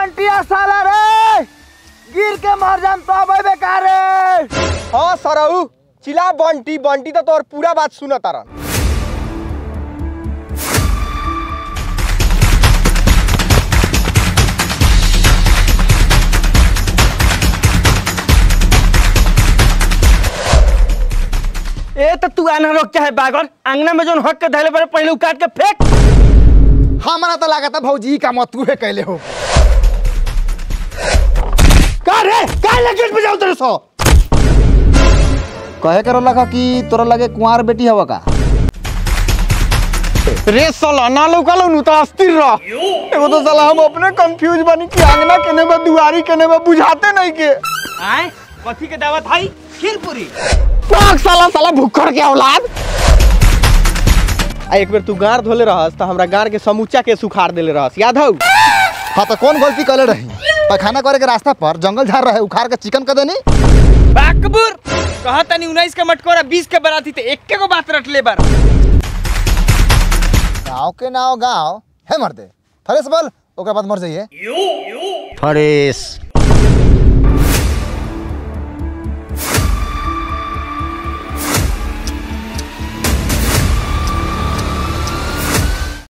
बंटिया साला रे गिर के मर जाम तो अबे बेकार रे हाँ सरऊ चिल्ला बंटी बंटी तो तोर पूरा बात सुनत तारन ए तो तू आना रोक चाहे बागर अंगना में जोन हक के धैले पर पहले उकाट के फेंक हमरा तो लागत भौजी का मत तू कैले हो का रे का लगे बजाओ तेरे सो कहे करो लगा कि तोरा लगे कुंवार बेटी हवा का रे साला ना लौकालो नु तो अस्थिर रह एगो तो साला हम अपने कंफ्यूज बनी कि आंगना केने बा दुआरी केने बा बुझाते नहीं के आए कथी के दावत हई खीरपुरी पाक साला साला भुक्खड़ के औलाद आ एक बेर तू गार धोले रहस त हमरा गार के समूचा के सुखाड़ देले रहस याद हौ हाँ तो कौन गलती करे रही पैखाना करे के रास्ता पर जंगल झाड़ रहे उखाड़ के चिकन कर देनी बाकबुर कहा तनी 19 के मटकोरा 20 के बराती ते एक को बात रट ले बार गाँव के नाव गाँव है मर्दे फरेस बोल ओकरा बाद मर जाइए फरेश